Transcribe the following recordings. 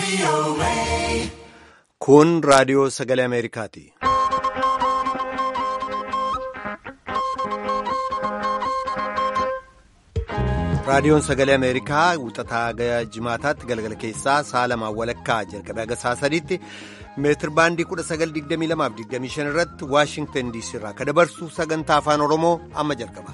Kun raadiyoo sagalee Ameerikaati. Raadiyoon sagalee Ameerikaa wixataa jimaataatti galgala keessaa sa'a lamaan walakkaa jalqabee haga sa'a sadiitti meetir baandii 1922-25 irratti Waashingtan DC irraa kan dabarsu sagantaa afaan Oromoo amma jalqaba.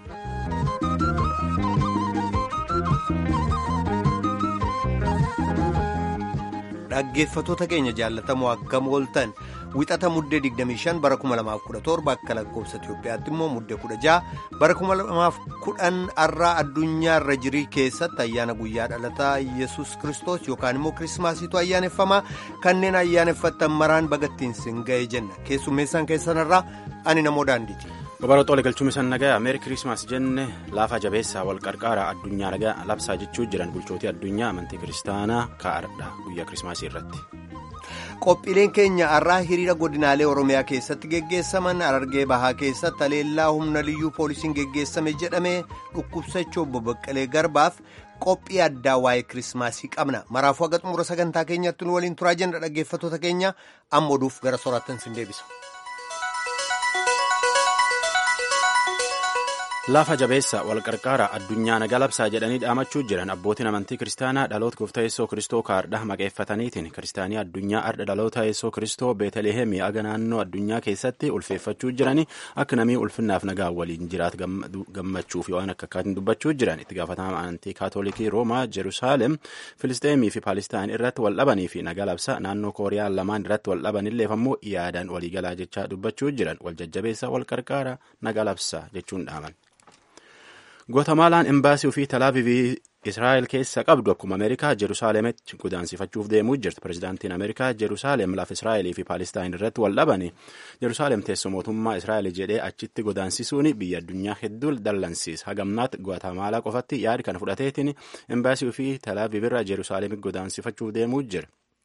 Dhaggeeffatoota keenya jaallatamoo akkam ooltan wixata muddee 25 bara 2017 akka lakkoofsa Itoophiyaatti immoo muddee 16 bara 2010 har'aa addunyaa irra jirii keessatti ayyaana guyyaa dhalataa yesus kristos yookaan immoo kirismaasiitu ayyaaneffamaa kanneen ayyaaneffattan maraan bagattiin sin ga'ee jenna keessummeessaan keessanirraa ani namoo daandiiti. Babaroota waliin galchuun isaan nagaa meeri kiriismaas jenne laafa jabeessaa wal qarqaaraa addunyaa nagaa labsaa jechuu jiran bulchootii addunyaa amantii kiristaanaa kaa'aadha guyyaa kiriismaasii irratti. Qophiileen keenya har'aa hiriira godinaalee Oromiyaa keessatti geggeessaman Harargee Bahaa keessatti haleellaa humna liyyuu poolisiin geggeessame jedhamee dhukkubsachuu obbo Baqqalee Garbaaf qophii addaa waa'ee kiriismaasii qabna. Maraafuu haga xumura sagantaa keenyatti nu waliin turaa jenna dhaggeeffatoota keenya amma oduuf gara soraattan sin deebisa. Laafa jabeessa wal qarqaaraa addunyaa nagaa labsaa jedhanii dhaamachuu jiran abbootiin amantii kiristaanaa dhaloota gooftaa yeessoo kristoo kaardha maqeeffataniitiin kiristaanii addunyaa ardha dhaloota yeessoo kristoo beetaleehemii aga naannoo addunyaa keessatti ulfeeffachuu jiranii akka namii ulfinnaaf nagaa waliin jiraat gammachuu fi waan akka akkaatiin dubbachuu jiran itti gaafatama amantii kaatoolikii roomaa jeruusaalem filisteemii fi paalistaan irratti wal dhabanii fi nagaa labsaa naannoo kooriyaan lamaan irratti wal dhabanilleef ammoo yaadaan waliigalaa jechaa dubbachuu jiran wal jajjabeessa wal qarqaaraa nagaa labsaa jechuun dhaaman. Gootamaalaan embaasii ofii talaavivii Israa'el keessa qabdu akkuma Ameerikaa Jerusaalemetti godaansifachuuf deemuu jirti. Pireezidaantiin Ameerikaa Jerusaalem lafa Israa'elii fi Paalistaan irratti wal dhabani. Jerusaalem teessoo mootummaa Israa'el jedhee achitti godaansisuun biyya addunyaa hedduu dallansiisa. Hagamnaatti Gootamaalaa qofatti yaada kana fudhateetiin embaasii ofii talaaviv irraa Jerusaalemitti godaansifachuuf deemuu jira.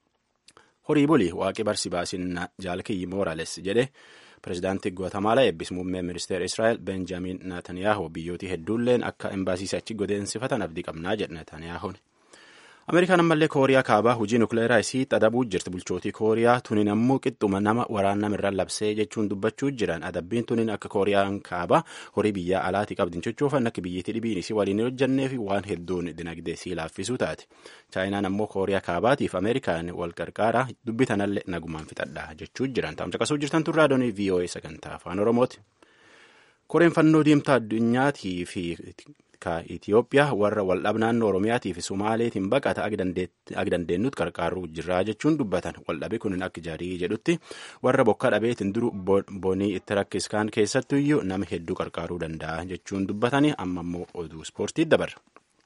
Horii bulii waaqi barsi baasinna jaalkiyyi Moorales jedhe. Pireezidaantii Guatemala eebbis muummee ministeera Israa'el Benjaamin Naatanyaahu biyyootii hedduulleen akka embaasii achi godeensifatan abdii qabnaa jedhe Naatanyaahuun. Ameerikaan ammallee Kooriyaa kaabaa hojii nukleeraa isii xadabuu jirti. Bulchootii Kooriyaa tunin ammoo qixxuma nama waraannamirraan labsee jechuun dubbachuu jiran. Adabbiin tunin akka Kooriyaan kaabaa horii biyyaa alaatii qabdin sochoofan akka biyyattii dhibiin isii waliin hojjannee fi waan hedduun dinagdee isii laaffisuu taate. Chaayinaan ammoo Kooriyaa kaabaatiif Ameerikaan wal qarqaaraa dubbitanallee nagumaan fixadha jechuu jiran. Taa'umsa qasuu jirtan turraa doonii VOA sagantaa afaan Oromooti. Koreen fannoo diimtaa addunyaatii fi Itoophiyaa warra waldhab naannoo Oromiyaatii fi Sumaaleetiin baqata ag dandeenyutti qarqaaruu jirraa jechuun dubbatan waldhabi kun akka jarii jedhutti warra bokkaa dhabeetiin duru bonii itti rakkiskaan keessattuyyuu nama hedduu qarqaaruu danda'a jechuun dubbatanii amma immoo oduu ispoortii dabarra.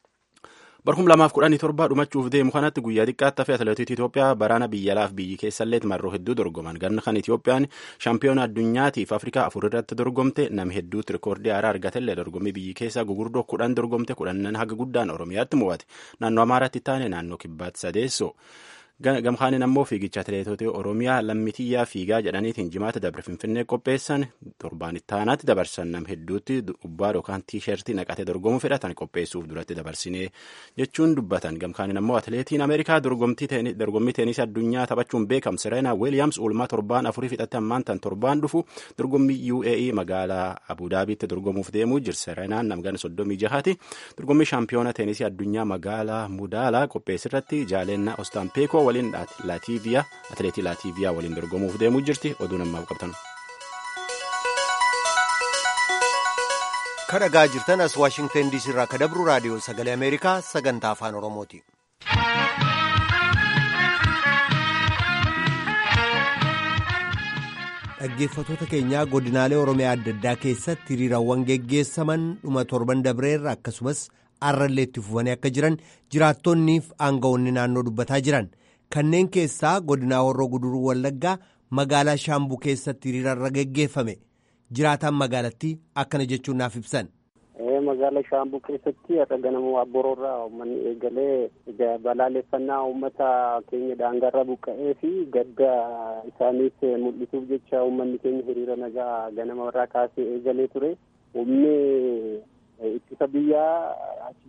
Barkum lamaaf kudhanii torba dhumachuuf deemu kanatti guyyaa xiqqaatti hafe atileetii Itoophiyaa baraana biyya alaaf biyyi keessallee marroo hedduu dorgoman ganna kan Itoophiyaan shaampiyoona addunyaatiif Afrikaa afur irratti dorgomte nama hedduutti rikoordii haaraa argatellee dorgommii biyyi keessaa gugurdoo kudhan dorgomte kudhanan haga guddaan Oromiyaatti mo'ate naannoo Amaaraatti taane naannoo Kibbaatti sadeessoo. Gamkaaniin ammoo fiigicha atileetota Oromiyaa lammitiyyaa fiigaa jedhaniitiin jimaata dabre finfinnee qopheessan torbaan itti aanaatti dabarsan nam hedduutti ubbaa yookaan tiishertii naqatee dorgomuu fedhatan qopheessuuf duratti dabarsinee jechuun dubbatan. Gamkaaniin ammoo atileetiin Ameerikaa dorgommii teenisii addunyaa taphachuun beekamu Serena Williams oolmaa torbaan afurii fixatte ammaan tan torbaan dhufu dorgommii UAE magaalaa Abudaabiitti dorgomuuf deemuu jirti. Serenaan namgana soddomii jahaati dorgommii shaampiyoona teenisii addunyaa magaalaa Mudaalaa qopheessirratti jaalennaa Ostaampeekoo waliin laatiiviyaa atileetii laatiiviyaa waliin dorgomuuf deemuu jirti oduu namaaf qabtan. kadhagaa jirtan as waashingtan diisii irraa kadabru raadiyoo sagalee ameerikaa sagantaa afaan oromooti. dhaggeeffatoota keenyaa godinaalee oromiyaa adda addaa keessatti hiriirawwan geggeessaman dhuma torban dabreerra akkasumas arrallee itti fufanii akka jiran jiraattonniif aangawoonni naannoo dubbataa jiran kanneen keessaa godinaa horroo guduruu wallaggaa magaalaa shaambuu keessatti hiriirarra geggeeffame jiraataan magaalattii akkana jechuun naaf ibsan. magaalaa shaambuu keessatti har'a ganama waaboroorraa uummanni eegalee balaaleffannaa uummata keenya daangarra buqqa'ee fi gadda isaaniis mul'isuuf jecha uummanni keenya hiriira nagaa ganama irraa kaasee eegalee ture humni ittisa biyyaa achi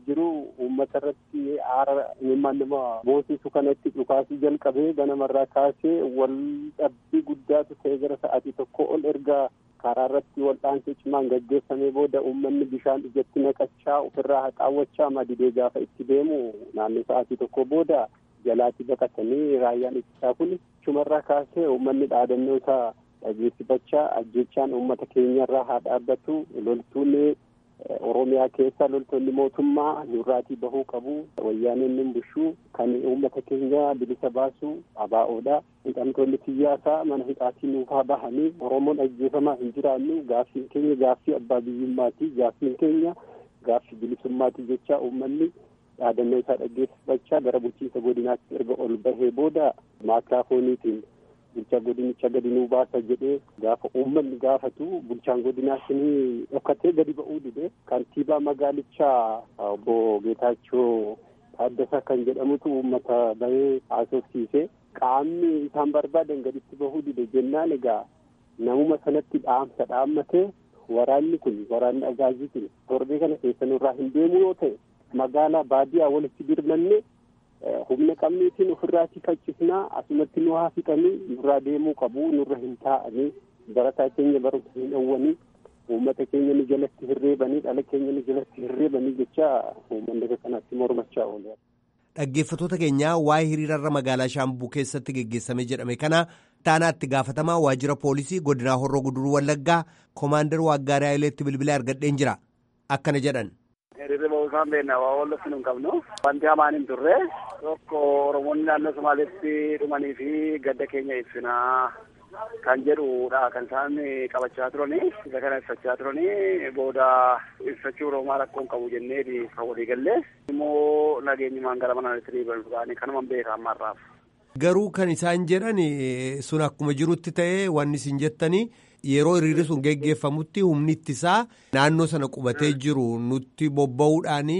jiru uummata irratti aara imimmaan nama boosisu kanatti dhukaasuu jalqabee ganamarraa kaasee wal dhabbii guddaatu ta'e gara sa'aatii tokko ol erga karaa irratti wal'aansii cimaan gaggeeffamee booda uummanni bishaan ijatti naqachaa ofirraa haxaawwachaa madidee gaafa itti deemu naannoo sa'aatii tokko booda jalaatti baqatanii raayyaan ittisaa kun chumarraa kaasee uummanni dhaadannoo isaa dhageessifachaa ajjechaan uummata keenyarraa haa dhaabbatu loltuun oromiyaa keessa loltoonni mootummaa nurraatii bahuu qabu wayyaaneen nin bushuu kan uummata keenya bilisa baasu abaa'oodha hidhamtoonni siyaasaa mana hidhaatii nuufaa bahanii oromoon ajjeefamaa hin jiraannu gaaffiin keenya gaaffii abbaa biyyummaati gaaffiin keenya gaaffii bilisummaati jecha uummanni dhaadannoo isaa dhageessifachaa gara bulchiinsa godinaatti erga ol bahee booda maakiraafooniitiin bulchaa godinicha gadi nuu baasa jedhee gaafa uummanni gaafatu bulchaan godinaa shinii dhokkatee gadi ba'uu dide kantiibaa magaalichaa obbo Geetaachoo Taaddasaa kan jedhamutu uummata bahee haasofsiise qaamni isaan barbaadan gaditti bahuu dide jennaan egaa namuma sanatti dhaamsa dhaammatee waraanni kun waraanni agaazii kun torbee kana keessa nurraa hin deemu yoo ta'e magaalaa baadiyaa walitti birmanne humna qabniitiin ofirraatii faccisnaa asumatti nu haa fixanii nurraa deemuu qabu nurra hin taa'anii barataa keenya barumsa hin dhowwanii uummata keenya nu jalatti hirreebanii dhala keenya nu jalatti hirreebanii jecha uummanni kanatti mormachaa oole. Dhaggeeffattoota keenyaa waa'ee hiriirarra magaalaa Shaambuu keessatti geggeessame jedhame kana taanaatti gaafatamaa waajjira poolisii godinaa Horroo Guduruu Wallaggaa Koomaandar Waaggaarii Hayileetti bilbilee argadheen jira. Akkana jedhan. Hiriirri bahuu isaan beekna waa wallatti nun qabnu. Wanti hamaan hin turre tokko Oromoonni naannoo Somaaleetti dhumanii fi gadda keenya ibsinaa kan jedhudha kan isaan qabachaa turani isa kana ibsachaa turani booda ibsachuu Oromaa rakkoon qabu jennee kan walii galle immoo nageenyumaan gara mana ta'anii kanuma beeka ammarraaf. Garuu kan isaan jedhan sun akkuma jirutti ta'ee wanni isin jettanii yeroo hiriirri sun geggeeffamutti humni ittisaa naannoo sana qubatee jiru nutti bobba'uudhaan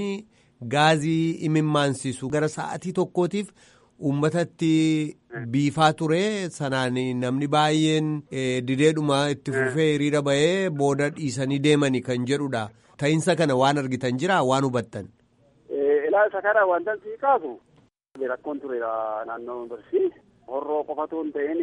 gaazii imimmaansisu gara sa'atii tokkootiif uummatatti biifaa ture sanaan namni baay'een dideedhuma itti fufee hiriira bahee booda dhiisanii deemani kan jedhudha. Ta'insa kana waan argitan jira waan hubattan. Ilaalcha kana wanta sii kaasu rakkoon ture naannoo yuunivarsiitii horroo qofatu hin ta'in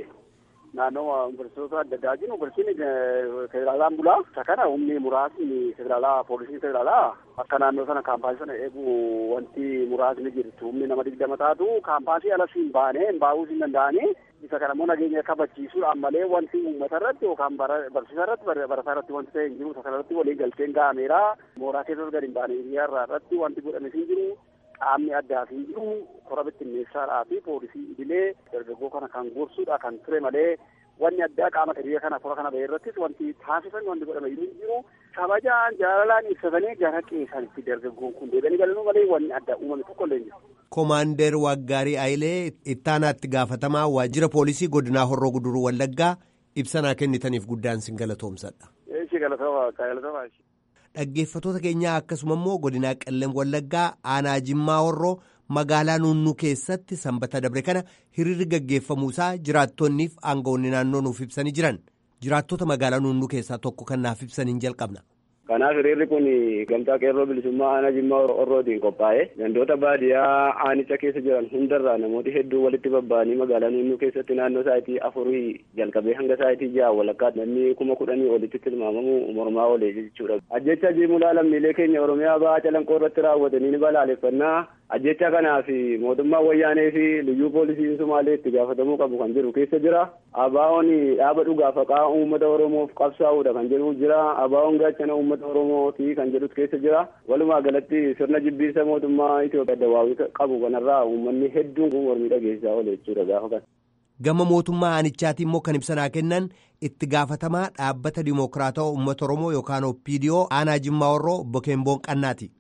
naannoo yuunivarsiitota adda addaa jiru yuunivarsiitiin federaalaan bulaa isa kana humni muraasni federaalaa poolisiin federaalaa akka naannoo sana kaampaasii sana eegu wanti muraasni jirtu humni nama digdama taatu kaampaasii alas hin baane hin baa'uus hin danda'anii isa kana immoo nageenya kabachiisuudhaan malee wanti uummata irratti yookaan barsiisaa irratti barataa irratti wanti ta'e hin jiru isa kana irratti walii galteen ga'ameera mooraa keessas gadi hin baane hiriyaa irratti wanti godhames hin jiru qaamni addaa fi jiru kora bittinneessaadhaa fi poolisii idilee dargaggoo kana kan gorsuudha kan ture malee wanni addaa qaama hiriira kana kora kana bahee irrattis wanti taasisan wanti godhame hin jiru kabajaan jaalalaan ibsatanii gara qeesanitti dargaggoon kun deebi'anii galanuu malee wanni addaa uumame tokko illee jiru. Komaander Waggaarii Ayilee ittaanaatti gaafatamaa waajjira poolisii godinaa Horroo Guduruu Wallaggaa ibsanaa kennitaniif guddaan sin galatoomsadha. Eeshi galatooma galatooma. Dhaggeeffattoota keenyaa akkasuma immoo godinaa Qellem Wallaggaa aanaa Jimmaa Horroo magaalaa Nunnuu keessatti sanbata dabre kana hiriirri gaggeeffamuusaa jiraattonniif aangawoonni naannoo nuuf ibsanii jiran jiraattota magaalaa Nunnuu keessaa tokko kan naaf ibsaniin jalqabna. Kanaaf hiriirri kun gamtaa qeerroo bilisummaa aanaa Jimmaa Horrootiin qophaa'e gandoota baadiyyaa aanicha keessa jiran hundarraa namooti hedduu walitti babba'anii magaalaa Nunnuu keessatti naannoo sa'aatii afurii jalqabee hanga sa'aatii ja'a walakkaatti namni kuma kudhanii olitti tilmaamamu mormaa oolee jechuudha. Ajjecha jiimulaa lammiilee keenya Oromiyaa ba'aa calanqoo irratti raawwatanii ni balaaleffannaa ajjecha kanaaf mootummaa wayyaanee fi liyyuu poolisiin Sumaalee itti gaafatamuu qabu kan jedhu keessa jira. Abaawoon dhaaba dhugaa faqaa uummata Oromoof qabsaa'uudha kan jedhu jira. Abaawoon gaachana uummata Oromooti kan jedhus keessa jira. Walumaa galatti sirna jibbiinsa mootummaa Itoophiyaa dawaawii qabu kanarraa uummanni hedduun kun mormii dhageessisaa oole jechuudha gaafa kana. Gama mootummaa aanichaatiin immoo kan ibsanaa kennan itti gaafatamaa dhaabbata dimokiraatawaa uummata Oromoo yookaan OPDO aanaa Jimmaa Horroo obbo Keemboon Qannaati.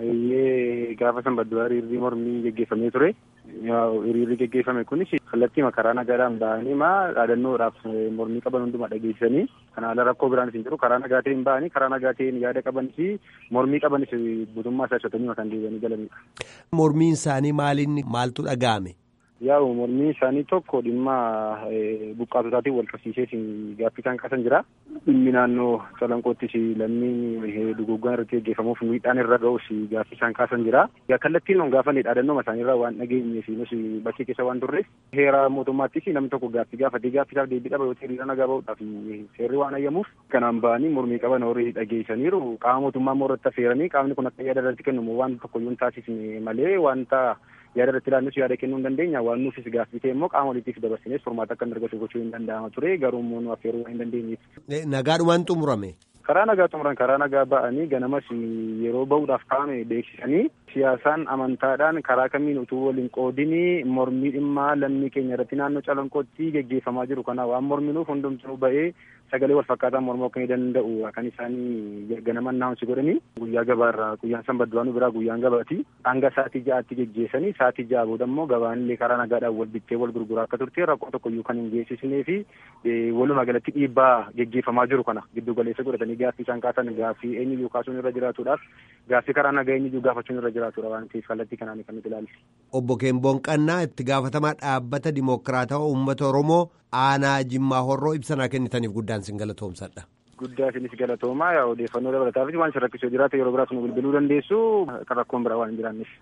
Baay'ee gaafa sanbadduraa hiriirri mormii geggeeffamee ture. Hiriirri geggeeffame kunis kallattii karaa nagaadhaan ba'anii maa dhaadannoodhaaf mormii qaban hundumaa dhageessisanii kana haala rakkoo biraan hin jiru karaa nagaa ta'een ba'anii karaa nagaa ta'een yaada qaban fi mormii qabanis guutummaa isaa ibsatanii kan deebi'anii galanidha. Mormiin isaanii maaliin maaltu dhaga'ame? Yaa'u mormiin isaanii tokko dhimma buqqaatotaatiin wal qabsiisee gaaffii isaan kaasan jira. Dhimmi naannoo calanqoottis lammii duguggaan irratti gaggeeffamuuf miidhaan irra ga'us gaaffii isaan kaasan jira. Kallattiin on gaafa dhaadannoo isaaniirraa waan dhageenye fi nus bakkee keessa waan turreef heera mootummaattis namni tokko gaaffii gaafatee gaaffii isaaf deebii dhaba yoo ta'e hiriira nagaa ba'uudhaaf seerri waan ayyamuuf kanaan ba'anii mormii qaban horii dhageessaniiru qaama mootummaa immoo irratti affeeranii qaamni kun akka yaada irratti kennu waan tokko yoo hin taasisne malee wanta yaada irratti ilaalnus yaada kennuu hin dandeenya waan nuufis gaaffii ta'e immoo qaama waliitiif dabarsinees furmaata akka hin argatu gochuu hin danda'ama ture garuu immoo nu affeeruu waan hin dandeenyeef. Nagaadhumaan xumurame. Karaa nagaa xumuran karaa nagaa ba'anii ganamas yeroo bahuudhaaf kaa'ame beeksisanii siyaasaan amantaadhaan karaa kamiin utuu waliin qoodinii mormii dhimmaa lammii keenya irratti naannoo calanqootti geggeeffamaa jiru kana waan morminuuf hundumtuu ba'ee sagalee wal fakkaataa mormoo akka danda'u kan isaanii ganama naawunsi godhanii guyyaa gabaarraa guyyaan sanbata duraanuu biraa guyyaan gabaati hanga sa'aatii ja'aatti geggeessanii sa'aatii ja'a booda immoo gabaanillee karaa nagaadhaan wal bittee wal gurguraa akka turte rakkoo tokkoyyuu kan hin geessisnee fi walumaa galatti dhiibbaa geggeeffamaa jiru kana giddu galeessa godhatanii gaaffii isaan kaasan gaaffii eenyuyyuu kaasuun irra jiraatuudhaaf gaaffii karaa nagaa eenyuyyuu gaafachuun irra jiraatudha waan ta'eef kallattii kanaan kan nuti ilaalle. Obbo Keemboon Qannaa itti gaafatamaa dhaabbata Dimookiraatawaa Uummata Oromoo aanaa Jimmaa Horroo ibsanaa kennitaniif guddaan sin galatoomsadha. Guddaa isinis galatoomaa yaa odeeffannoo dabalataafis waan isin rakkisuu jiraate yeroo biraas nu bilbiluu dandeessu kan rakkoon biraa waan hin jiraanneef.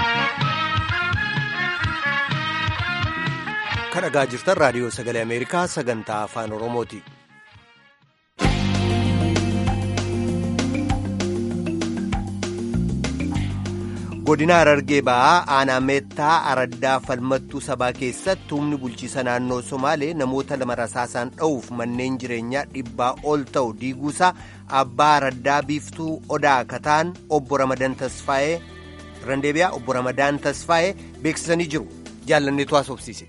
Kan dhagaa jirtan raadiyoo sagalee Ameerikaa sagantaa afaan Oromooti. godina harargee ba'aa aanaa meettaa araddaa falmattuu sabaa keessatti humni bulchiisa naannoo somaalee namoota lama rasaasaan dha'uuf manneen jireenyaa dhibbaa ol ta'u diiguusaa abbaa araddaa biiftuu odaa kataan obbo ramadaan tasfaa'ee randeebiyaa obbo ramadaan tasfaa'ee beeksisanii jiru jaallanneetu haasofsiise.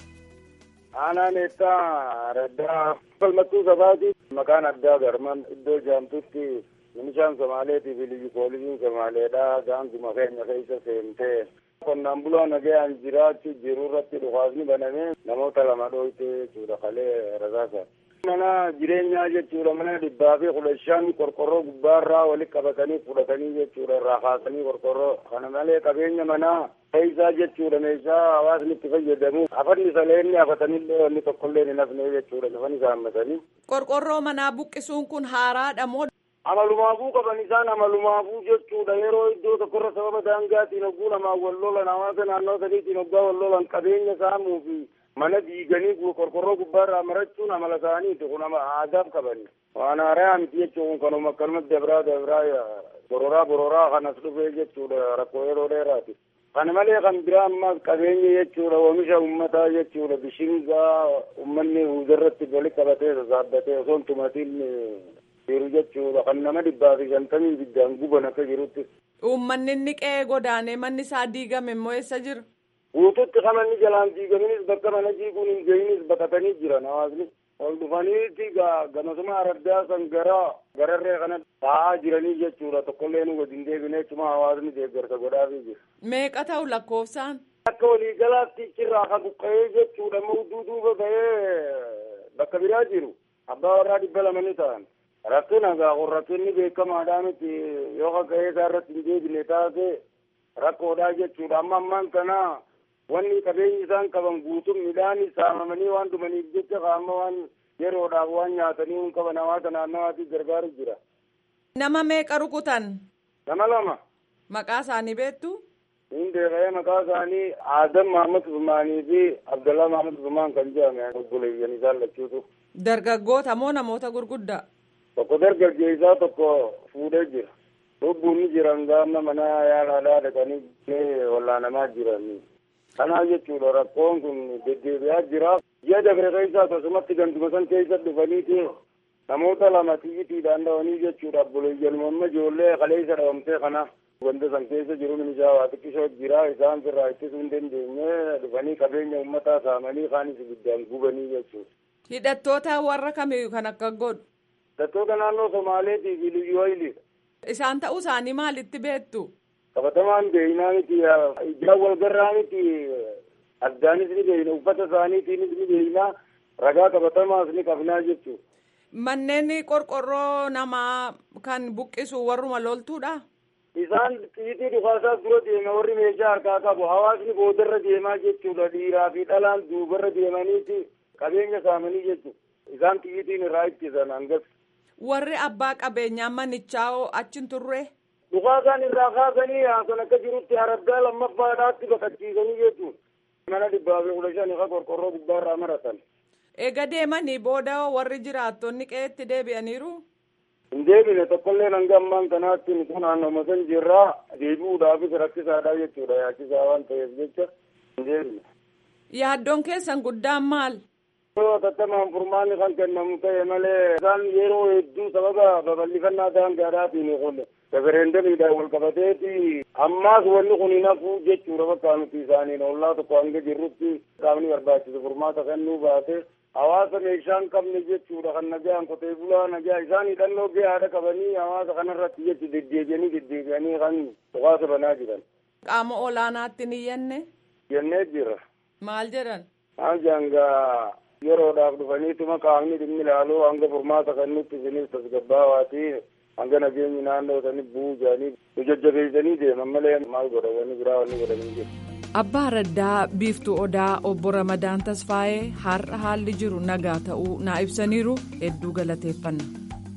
aanaa meettaa araddaa falmattuu sabaati maqaan addaa garman iddoo jaamtutti Milishaan Somaaleetii fi liyyu poolisiin Somaaleedha gaanguma keenya keessa seentee qonnaan bulaa nagayaan jiraachuu jiru irratti dhukaasni banamee namoota lama dhooyte jechuudha kalee rasaasa. Mana jireenyaa jechuudha mana dhibbaa fi kudha shan qorqorroo gubbaarraa walitti qabatanii fudhatanii jechuudha irraa kaasanii qorqorroo kana malee qabeenya manaa keessaa jechuudha meeshaa hawaasni itti fayyadamu hafanni saleenni hafatanillee wanni tokkollee hin hafne jechuudha lafan isaa hammatanii. Qorqorroo manaa buqqisuun kun haaraadha moo amalumaafuu qaban isaan amalumaafuu jechuudha yeroo iddoo tokkorra sababa daangaatiin hogguu lamaan wal lolan hawaasa naannoo sadiitiin hoggaa wal lolan qabeenya saamuu fi mana diiganii qorqorroo gubbaarraa marachuun amala isaaniiti kun aadaaf qabani waan haaraa miti jechuun kanuma akkanumatti dabraa dabraa bororaa bororaa kanas dhufee jechuudha rakkoo yeroo dheeraati. kana malee kan biraa ammaas qabeenya jechuudha oomisha ummataa jechuudha bishingaa ummanni huuzarratti walitti qabatee sasaabbatee osoo hin tumatiin jiru jechuudha kan nama dhibbaa fi shantamii ibiddaan guban akka jirutti. Uummanni inni qe'ee godaanee manni isaa diigame immoo eessa jira? Guututti kan manni jalaan diigaminis bakka mana diiguun hin gahinis baqatanii jiran hawaasni. Ol dhufaniiti gamasuma araddaa san gara gararree kana taa'aa jiranii jechuudha tokkollee nu wajjin deebinee cuma hawaasni deeggarsa godhaafii jira. Meeqa ta'u lakkoofsaan? Akka waliigalaatti cirraa kan buqqa'ee jechuudha mudduu duuba ba'ee bakka biraa jiru abbaa warraa dhibba lama ni ta'an. rakkina gaafun rakkinni beekamaadhaa miti yoo kaka'ee isaa irratti hin deebine taate rakkoodhaa jechuudha amma ammaan kana wanni qabeenyi isaan qaban guutuun midhaan saamamanii waan dhumaniif jecha qaama waan yeroodhaaf waan nyaatanii hin qaban hawaasa naannawaatiif gargaaru jira. Nama meeqa rukutan? Nama lama. Maqaa isaanii beektu? Hin beekee maqaa isaanii Aadam Mahamad Usmaanii fi Abdallaa Mahamad Usmaan kan jedhame obboleeyyan isaan lachuutu. Dargaggoota moo namoota gurguddaa? tokko dargaggeessaa tokko fuudhee jira lubbuun ni jiran gaama mana yaalaadhaa dhaqanii wallaanamaa jiran kanaa jechuudha rakkoon kun deddeebi'aa jira ji'a dabre keessa akkasumatti ganduma san keessa dhufaniiti namoota lama tiyyitiidhaan dhawanii jechuudha obboleeyyan mamma ijoollee kaleessa dhawamtee kana ganda san keessa jiru minishaa waa xiqqisoo jira isaan firraa ittisuu hin dandeenye dhufanii qabeenya uummataa saamanii kaanis ibiddaan gubanii jechuudha. Hidhattoota warra kamiyyuu kan akka godhu. Hidhattoota naannoo Somaaleetii fi Liyyuu Hayiliidha. Isaan ta'uu isaanii maalitti beektu? Qabatamaan beeynaa miti ijaan wal garraa miti addaanis ni beeyna uffata isaaniitiinis ni beeyna ragaa qabatamaas ni qabnaa jechuudha. Manneen qorqorroo namaa kan buqqisu warruma loltuudha? isaan xiitii dhukaasaas dura deeme warri meeshaa harkaa qabu hawaasni boodarra deemaa jechuudha dhiiraa fi dhalaan duubarra deemaniiti qabeenya saamanii jechuudha isaan xiitiin irraa ittisan hangas. warri abbaa qabeenyaa manichaa achin turre. dhukaasaan irraa kaasanii haasan akka jirutti haraddaa lammaffaadhaatti baqachiisanii jechuudha mana dhibbaa fi kudha shan ifa qorqorroo gubbaarraa maratan. eega deemanii booda warri jiraattonni qe'eetti deebi'aniiru. hin deebine tokkollee hanga ammaan kanaatti nuti naannoo san jirraa deebi'uudhaafis rakkisaadha jechuudha yaachisaa waan ta'eef jecha hin deebine. yaaddoon keessan guddaan maal. yoo tattamaan furmaanni kan kennamu ta'e malee isaan yeroo hedduu sababa babal'ifannaa daangaadhaatiin kun referendamiidhaan wal qabateeti ammaas wanni kun hin hafu jechuudha bakka nuti isaaniin ollaa tokko hanga jirrutti qaamni barbaachisu furmaata kennuu baate hawaasa meeshaa hin qabne jechuudha kan nagaan qotee bulaa nagaa isaan hidhannoo gahaadha qabanii hawaasa kanarratti jechu deddeebi'anii deddeebi'anii kan dhukaasa banaa jiran. qaama olaanaatti ni yenne. jennee jira. maal jedhan. maal jaangaa yeroodhaaf dhufaniituma qaamni dhimmi ilaaluu hanga furmaata kennutti isinis tasgabbaawaati hanga nageenyi naannoo sanii bu'uu jedhanii nu jajjabeessanii deeman malee maal godhan wanni biraa wanni godhanii jiru. Abbaa Raddaa Biiftuu Odaa obbo Ramadaan Tasfaayee har'a haalli jiru nagaa ta'uu naa ibsaniiru hedduu galateeffanna.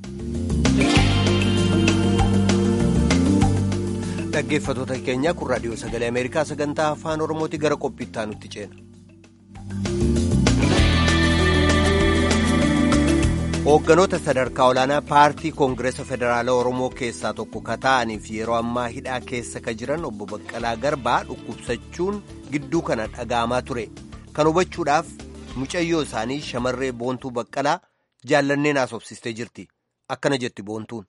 Dhaggeeffattoota keenya kun raadiyoo sagalee Ameerikaa sagantaa afaan Oromooti gara qophiittaa nutti ceena. Hoogganoota sadarkaa olaanaa paartii Koongireesa Federaalaa Oromoo keessaa tokko ka ta'aniif yeroo ammaa hidhaa keessa ka jiran obbo Baqqalaa Garbaa dhukkubsachuun gidduu kana dhaga'amaa ture. Kan hubachuudhaaf mucayyoo isaanii shamarree Boontuu Baqqalaa jaallanneen haasofsistee jirti. Akkana jetti Boontuun.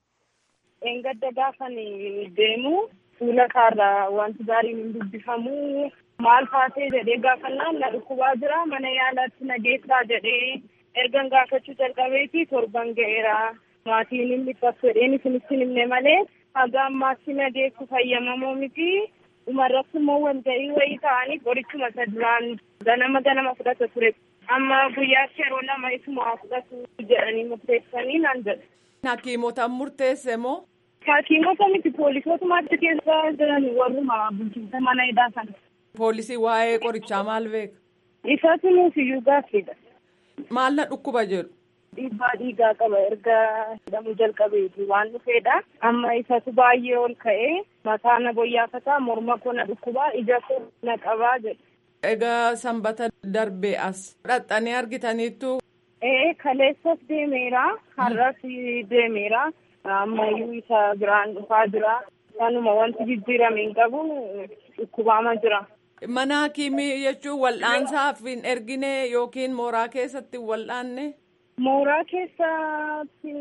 Engadda gaafan deemu fuula kaarraa wanti gaariin hin dubbifamu maal taatee jedhee gaafannaan na dhukkubaa jira mana yaalaatti na geessaa jedhee ergan gaafachuu jalqabeeti torban ga'eera maatiin inni dhiphatu jedheen isinitti himne malee haga ammaatti na geessu fayyamamoo miti dhumarratti immoo walga'ii wayii ta'anii qorichuma isa duraan ganama ganama fudhata ture amma guyyaatti yeroo lama isuma fudhatu jedhanii murteessanii naan jedhe. Hakiimotaan murteesse moo? Hakiimota miti poolisootumaatti keessa jiran warruma bulchiinsa mana hidhaa sana. Poolisii waa'ee qorichaa maal beeka? Isatu nuuf iyyuu gaaffiidha. Maal na dhukkuba jedhu? Dhiibbaa dhiigaa qaba erga hidhamuu jalqabeeti waan dhufeedha. Amma isatu baay'ee ol ka'ee mataa na boyyaafataa morma koo na dhukkubaa ija koo na qabaa jedhu. Egaa sanbata darbee as dhaxxanii argitaniittu. Ee kaleessas deemeera har'as deemeera ammayyuu isa biraan dhufaa jira kanuma wanti jijjiirame hin qabu dhukkubaama jira. Mana hakiimii jechuun wal'aansaaf hin ergine yookiin mooraa keessatti wal'aanne. Mooraa keessatti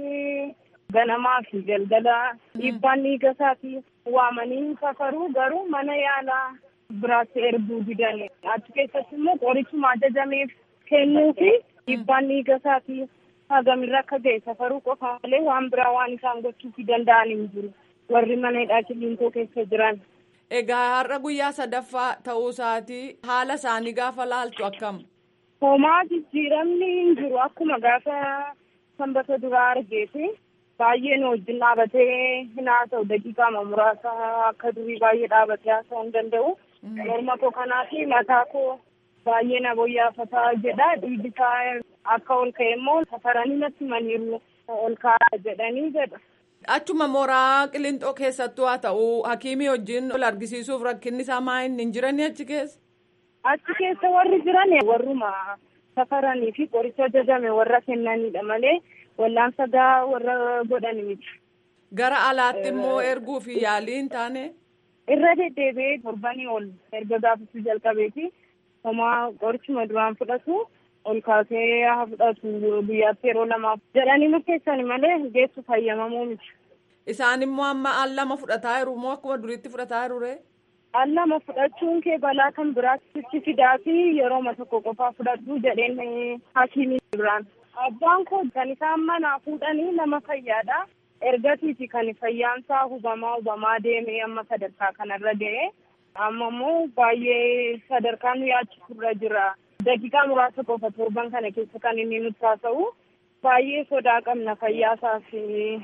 ganamaa fi galgala dhiibbaan dhiiga isaatii waamanii safaruu garuu mana yaalaa biraatti erguu didan achi keessatti immoo qorichuma ajajameef kennuu fi dhiibbaan dhiiga isaatii hagamirra akka ga'e safaruu qofa malee waan biraa waan isaan gochuuf danda'an hin jiru warri mana hidhaa kiliinikoo keessa jiran. Egaa har'a guyyaa sadaffaa ta'uu isaatii haala isaanii gaafa laaltu akkam? Homaa jijjiiramni hin jiru akkuma gaafa sanbata duraa argeeti. Baay'ee nu wajjin dhaabatee hin haasa'u daqiiqaa muraasa akka durii baay'ee dhaabatee haasa'uu hin danda'u. Morma koo kanaa fi mataa koo baay'ee na boyyaafataa jedha. Dhiigni isaa akka ol ka'e immoo safaranii natti himaniiru ol kaa'aa jedhanii jedha. Achuma mooraa qilixoo keessattuu haa ta'u hakiimii wajjin ol argisiisuuf rakkinni isaa maa inni hin jirani achi keessa? Achi keessa warri jiran warruma safaranii fi qoricha ajajame warra kennanidha malee wallaansa gaa warra godhani miti. Gara alaatti immoo erguu fi yaalii hin taane? Irra deddeebi'ee torbanii ol erga gaafachuu jalqabeeti. Homaa qorichuma duraan fudhatu ol kaasee haa fudhatu guyyaatti yeroo lamaaf jedhanii murteessani malee geessu fayyamamuu miti. Isaan immoo amma al lama fudhataa jiru moo akkuma duriitti fudhataa jiru ree? Al lama fudhachuun kee balaa kan biraatti fidaa fi yerooma tokko qofaa fudhadhu jedheen hakiimii biraan. Abbaan koo kan isaan manaa fuudhanii nama fayyaadha. Ergatiiti kan fayyaansaa hubamaa hubamaa deemee amma sadarkaa kanarra ga'e. Amma immoo baay'ee sadarkaa nu yaachisurra jira. Daqiiqaa muraasa qofa torban kana keessa kan inni nutti haasa'u. Baay'ee sodaa qabna fayyaasaa fi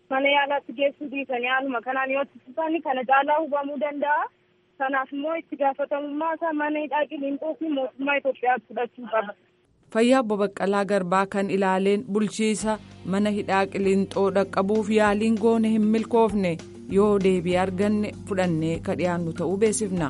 mana yaalaatti geessuu dhiisanii haaluma kanaan yoo itti kana caalaa hubamuu danda'a. Kanaaf immoo itti gaafatamummaa isaa mana hidhaa qiliinxoo fi mootummaa Itoophiyaatti fudhachuu qaba. Fayyaa obbo Baqqalaa Garbaa kan ilaaleen bulchiisa mana hidhaa qiliinxoo dhaqqabuuf yaaliin goone hin milkoofne yoo deebii arganne fudhannee ka dhiyaannu ta'uu beeksifna.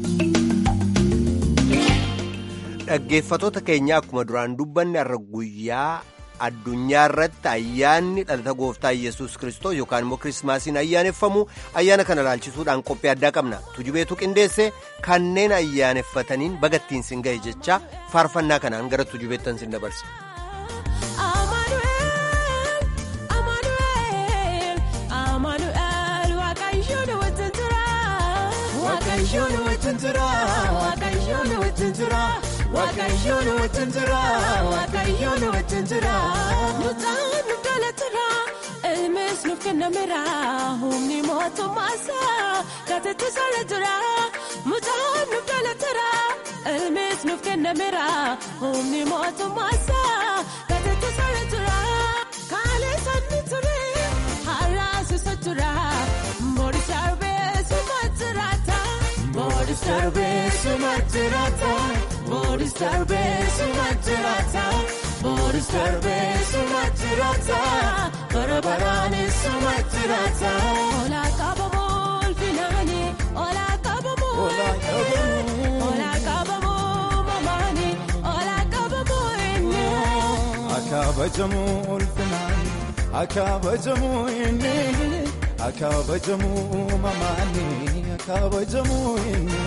Dhaggeeffatoota keenya akkuma duraan dubbanne har'a guyyaa addunyaa irratti ayyaanni dhalata gooftaa yesus kristos yookaan immoo kirismaasiin ayyaaneffamu ayyaana kana ilaalchisuudhaan qophii addaa qabna tujubeetu qindeesse kanneen ayyaaneffataniin bagattiin sin ga'e jecha faarfannaa kanaan gara tujubeettan sin dabarsa. Waaqayyoon wajjin jira Waaqayyoon wajjin jira. Mucaan nu dhalatira ilmis nuuf kennamira humni mootummaasaa gateetti sala jira. Mucaan nu dhalatira ilmis nuuf kennamira humni mootummaasaa gateetti sala jira. Kaalee sanni ture haraasisa jira mboori sarbee suma jiraata. Mboori sarbee suma jiraata. Boris darbee suma jiraata. Boris darbee suma jiraata. Bara baraanis suma jiraata. Olaa qabamoo ulfinaani. Olaa qabamoo ulfinaani. Olaa qabamoo mamaani. Olaa qabamoo inni. Akaabajamuu ulfinaani. Akaabajamuu inni. Akaabajamuu mamaani. Akaabajamuu inni.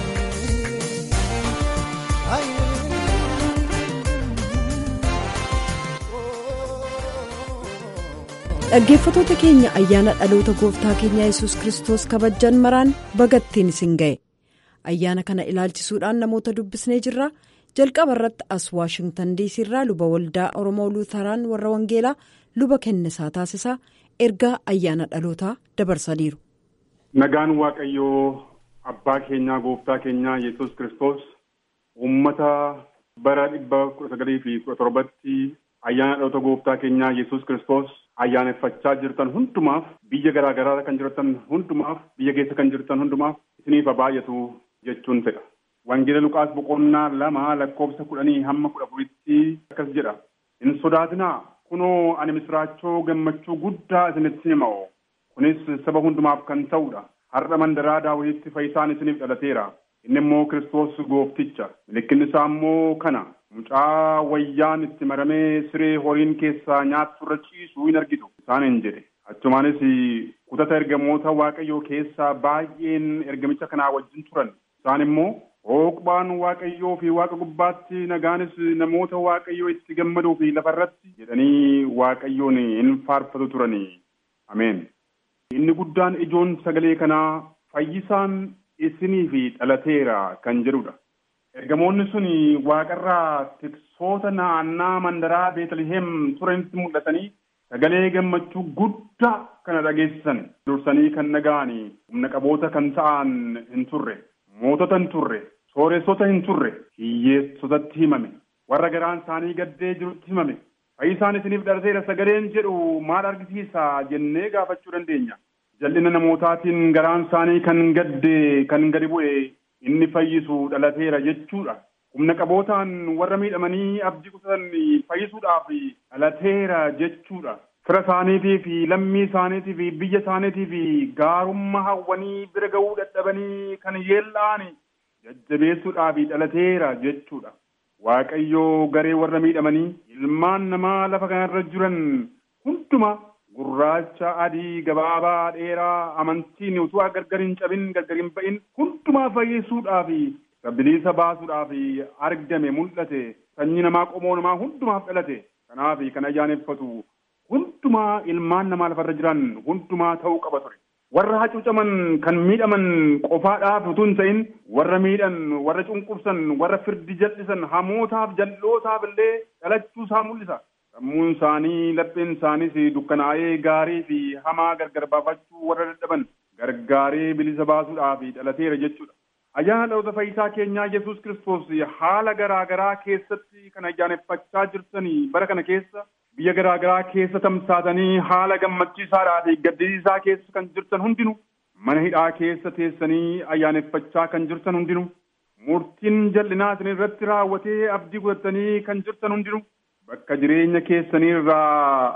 dhaggeeffatoota keenya ayyaana dhaloota gooftaa keenya yesus kristos kabajjan maraan bagattiin isin ga'e ayyaana kana ilaalchisuudhaan namoota dubbisnee jirra jalqaba irratti as waashingtan diisii irraa luba waldaa oromoo luutaraan warra wangeelaa luba kennisaa taasisaa ergaa ayyaana dhalootaa dabarsaniiru. nagaan waaqayyoo abbaa keenyaa gooftaa keenyaa yesus kristos uummata bara dhibba kudha sagalii fi kudha torbatti ayyaana dhaloota gooftaa keenyaa yesus kristos ayyaaneffachaa jirtan hundumaaf biyya garaa garaa kan jirtan hundumaaf biyya keessa kan jirtan hundumaaf isiniif baay'atu jechuun fedha. Wangeela Luqaas boqonnaa lama lakkoofsa kudhanii hamma kudha afuritti akkas jedha. Hin sodaatinaa kunoo ani misraachoo gammachuu guddaa isinitti hima'u. Kunis saba hundumaaf kan ta'udha. Har'a mandaraa daawwititti fayyisaan isiniif dhalateera. Inni immoo Kiristoos goofticha. Mallattoon isaa immoo kana. Mucaa wayyaan itti maramee siree horiin keessaa nyaattu irra ciisu hin argitu. Isaaniin jedhe. Achumaanis kutata ergamoota Waaqayyoo keessaa baay'een ergamicha kanaa wajjin turan. Isaan immoo hooqbaan Waaqayyoo fi Waaqa gubbaatti nagaanis namoota Waaqayyoo itti gammaduu fi lafarratti jedhanii Waaqayyoon hin faarfatu turani. Ameen. Inni guddaan ijoon sagalee kanaa fayyisaan isiniif dhalateera kan jedhudha. Ergamoonni sun waaqarraa tiksoota naannaa mandaraa Beetliheem turanitti mul'atanii sagalee gammachuu guddaa kana dhageessisan. Dursanii kan dhaga'anii humna qaboota kan ta'an hin turre, mootota hin turre, sooressota hin turre, hiyyeessotatti himame, warra garaan isaanii gaddee jirutti himame. Fayyisaan isiniif dhalateera sagaleen jedhu maal argisiisa jennee gaafachuu dandeenya. Jal'ina namootaatiin garaan isaanii kan gadde kan gadi bu'e inni fayyisu dhalateera jechuudha. Humna qabootaan warra miidhamanii abdii kutatan fayyisuudhaaf dhalateera jechuudha. Fira isaaniitii fi lammii isaaniitii fi biyya isaaniitii fi gaarummaa hawwanii bira ga'uu dadhabanii kan yeella'an jajjabeessuudhaaf dhalateera jechuudha. Waaqayyoo garee warra miidhamanii ilmaan namaa lafa kanarra jiran hundumaa gurraacha adii gabaabaa dheeraa amantiin utuu gargar hin cabin gargar hin ba'in hundumaa fayyisuudhaaf bilisa baasuudhaaf argame mul'ate sanyii namaa qomoo namaa hundumaaf dhalate kanaaf kan ayyaaneffatu hundumaa ilmaan namaa lafarra jiran hundumaa ta'uu qaba ture. Warra hacuucaman kan miidhaman qofaadhaaf utuu hin ta'in warra miidhan warra cunqursan warra firdi jal'isan hamootaaf jal'ootaaf illee dhalachuu isaa mul'isa. Sammuun isaanii lapheen isaaniis dukkanaa'ee gaarii fi hamaa gargar baafachuu warra dadhaban gargaaree bilisa baasuudhaaf dhalateera jechuudha. Ayyaana dhaloota fayyisaa keenyaa Yesuus Kiristoos haala garaa garaa keessatti kan ayyaaneffachaa jirtanii bara kana keessa biyya garaa garaa keessa tamsaatanii haala gammachiisaadhaa fi gaddisiisaa keessa kan jirtan hundinuu mana hidhaa keessa teessanii ayyaaneffachaa kan jirtan hundinuu murtiin jal'inaa isin irratti raawwatee abdii godhatanii kan jirtan hundinuu bakka jireenya keessanii irraa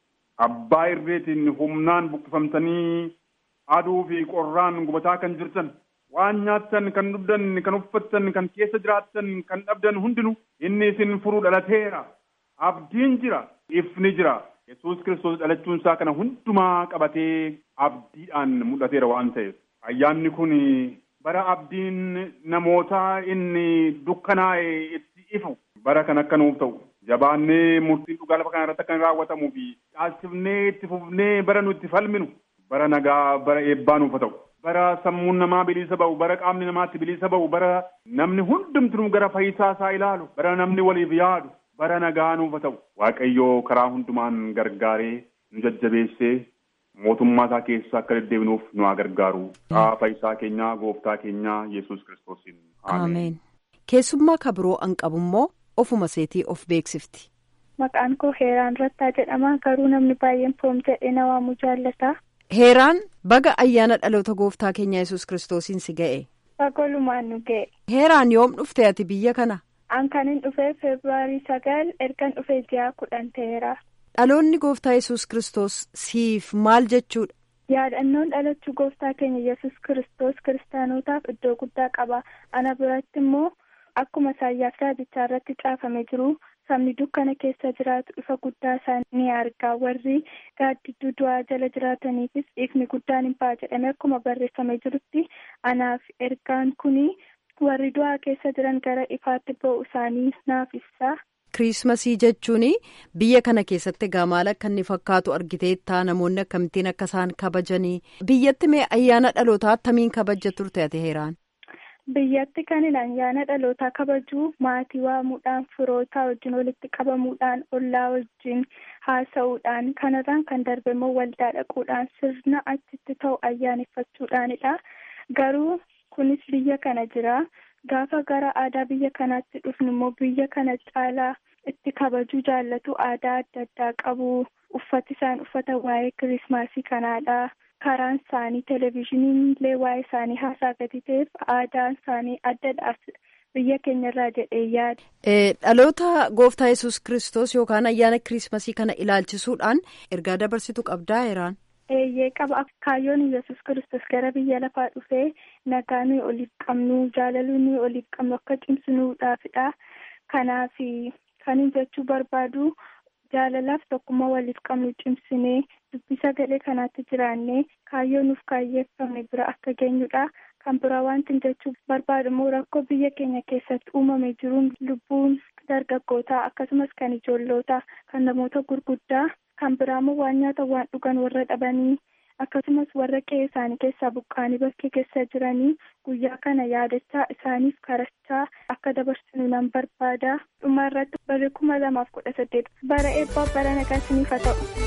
abbaa irreetiin humnaan buqqifamtanii aduu fi qorraan gubataa kan jirtan waan nyaattan kan dhugdan kan uffattan kan keessa jiraattan kan dhabdan hundinuu inni isin furuu dhalateera abdiin jira ifni jira yesus kiristoos dhalachuun isaa kana hundumaa qabatee abdiidhaan mul'ateera waan ta'eef ayyaanni kun bara abdiin namoota inni dukkanaa'e itti ifu bara kan akka nuuf ta'u jabaannee murtiin dhugaa lafa kana irratti akka raawwatamuu fi dhaasifnee itti fufnee bara nu itti falminu bara nagaa bara eebbaa nuuf ta'u bara sammuun namaa bilisa ba'u bara qaamni namaatti bilisa ba'u bara namni hundumtuu gara fayyisaa isaa ilaalu bara namni waliif yaadu bara nagaa nuuf ta'u waaqayyoo karaa hundumaan gargaaree nu jajjabeessee mootummaa isaa keessa akka deddeebinuuf nu haa gargaaru fayyisaa keenyaa gooftaa keenyaa yesus kiristoosiin ameen keessummaa kabiroo an qabu immoo ofuma seetii of beeksifti. Maqaan koo Heeraan Rattaa jedhama. Garuu namni baay'een Poom jedhee na waamuu jaallata. Heeraan baga ayyaana dhaloota gooftaa keenya yesus kiristoosiin si ga'e. Bagolumaan nu ga'e. Heeraan yoom dhufte ati biyya kana? An kan hin dhufee Febraarii sagal ergan dhufee ji'a kudhan ta'eera. Dhaloonni gooftaa yesus kiristoos siif maal jechuudha? Yaadannoon dhalachuu gooftaa keenya yesus kiristoos kiristaanotaaf iddoo guddaa qaba. Ana biratti immoo akkuma Isaayyaas raajichaa irratti caafamee jiru sabni dukkana keessa jiraatu ifa guddaa isaa ni arga warri gaaddidduu du'aa jala jiraataniifis ifni guddaan hin ba'a jedhamee akkuma barreeffamee jirutti anaaf ergaan kuni warri du'aa keessa jiran gara ifaatti ba'u isaanii naaf ibsa. Kiriismasii jechuun biyya kana keessatti egaa maal akka inni fakkaatu argiteettaa namoonni akkamittiin akka isaan kabajanii biyyatti mee ayyaana dhalootaa attamiin kabajja turte ati heeraan. Biyyatti kan ayyaana dhalootaa kabajuu maatii waamuudhaan firootaa wajjin walitti qabamuudhaan ollaa wajjin haasa'uudhaan kanarraan kan darbe immoo waldaa dhaquudhaan sirna achitti ta'u ayyaaneffachuudhaanidha. Garuu kunis biyya kana jira. Gaafa gara aadaa biyya kanaatti dhufnu immoo biyya kana caalaa itti kabajuu jaallatu aadaa adda addaa qabu. Uffati isaan uffata waa'ee kirismaasii kanaadha. karaan isaanii televezyiiniin illee waa'ee isaanii haasaa gadi ta'eef aadaan isaanii addadhaaf biyya keenyarraa jedhee yaada. Dhaloota gooftaa yesus kiristoos yookaan ayyaana kirismasii kana ilaalchisuudhaan ergaa dabarsitu qabdaa heeraan. Eeyyee qaba kaayyoon yesus kiristoos gara biyya lafaa dhufee nagaa nuyi oliif qabnu jaalaluu nuyi oliif qabnu akka cimsinuudhaafidha. Kanaaf kan jechuu barbaadu. jaalalaaf tokkummaa waliif qabnu cimsinee dubbii sagalee kanaatti jiraannee kaayyoo nuuf kaayyeeffame bira akka geenyudha kan biraa wanti jechuu barbaadu immoo rakkoo biyya keenya keessatti uumame jiruun lubbuun dargaggootaa akkasumas kan ijoollootaa kan namoota gurguddaa kan biraa immoo waan nyaata waan dhugan warra dhabanii akkasumas warra qe'ee isaanii keessaa buqqaanii bakkee keessa jiranii guyyaa kana yaadachaa isaaniif karachaa akka dabarsinu nan barbaada dhuma irratti bara kuma lamaaf kudha saddeet bara eebbaa bara nagaa isiniif haa ta'u.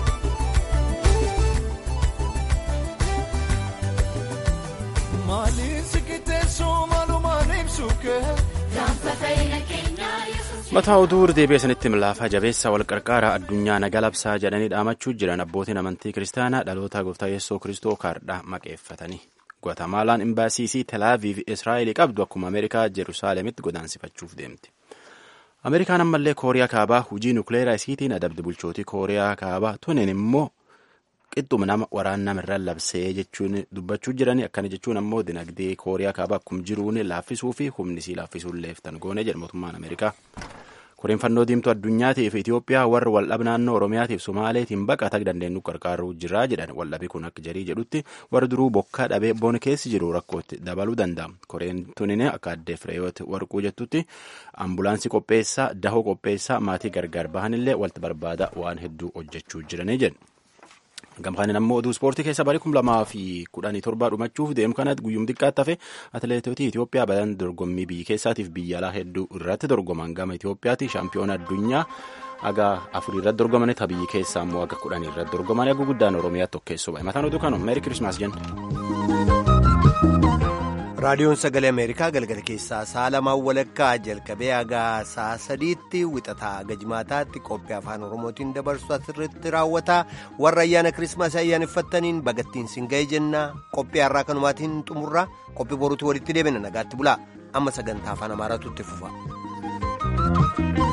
mataa oduu deebi'ee sanitti milaafaa jabeessa wal qarqaara addunyaa naga labsaa jedhanii dhaamachuu jiran abbootiin amantii kiristaanaa dhaloota gooftaa yeessoo kiristoo kaardhaa maqeeffatanii guatamaalaan imbaasiisii telaaviiv israa'elii qabdu akkuma ameerikaa jeruusaalemitti godaansifachuuf deemti ameerikaan ammallee kooriyaa kaabaa hujii nukleeraa isiitiin adabdi bulchootii kooriyaa kaabaa tunin immoo qixxuma nama waraan namirraan labsee jechuun dubbachuu jiranii akkana jechuun ammoo dinagdee kooriyaa kaabaa akkuma jiruun laaffisuu fi humnisii laaffisuun leeftan goone jedha mootummaan ameerikaa. koreen fannoo diimtuu addunyaatiif Itoophiyaa warri waldhab naannoo Oromiyaatiif Somaaleetiin baqataa dandeenyu qarqaaruu jira jedhan waldhabi kun akka jarii jedhutti warri duruu bokkaa dhabee boona keessi jiru rakkootti dabaluu danda'a. Koreen tunin akka addee Fireeyoot warquu jettutti ambulaansii qopheessaa dahoo qopheessaa maatii gargar bahanillee walti barbaada waan hedduu hojjechuu jiranii jedhu. Gamfaanin ammoo oduu ispoortii keessa barii kum lamaa fi kudhanii torbaa dhumachuuf deemu kanatti guyyum xiqqaatti hafe atileetota Itoophiyaa badan dorgommii biyya keessaatiif biyya alaa hedduu irratti dorgoman gama Itoophiyaati shaampiyoona addunyaa aga afurii irratti dorgoman ta biyya keessaa ammoo aga kudhanii irratti dorgoman aga guddaan Oromiyaa tokkeessoo bahe mataan oduu kanuma meeri kirismaas jenna. raadiyoon sagalee ameerikaa galgala keessaa sa'a lamaan walakkaa jalqabee hagaa sa'a sadiitti wixataa gajmaataatti qophii afaan oromootiin dabarsu asirratti raawwata warra ayyaana kirismaasii ayyaaneffattaniin bagattiin sin ga'e jenna qophii har'aa kanumaatiin xumurra qophii boruutti walitti deebina nagaatti bulaa amma sagantaa afaan amaaraatu itti fufa.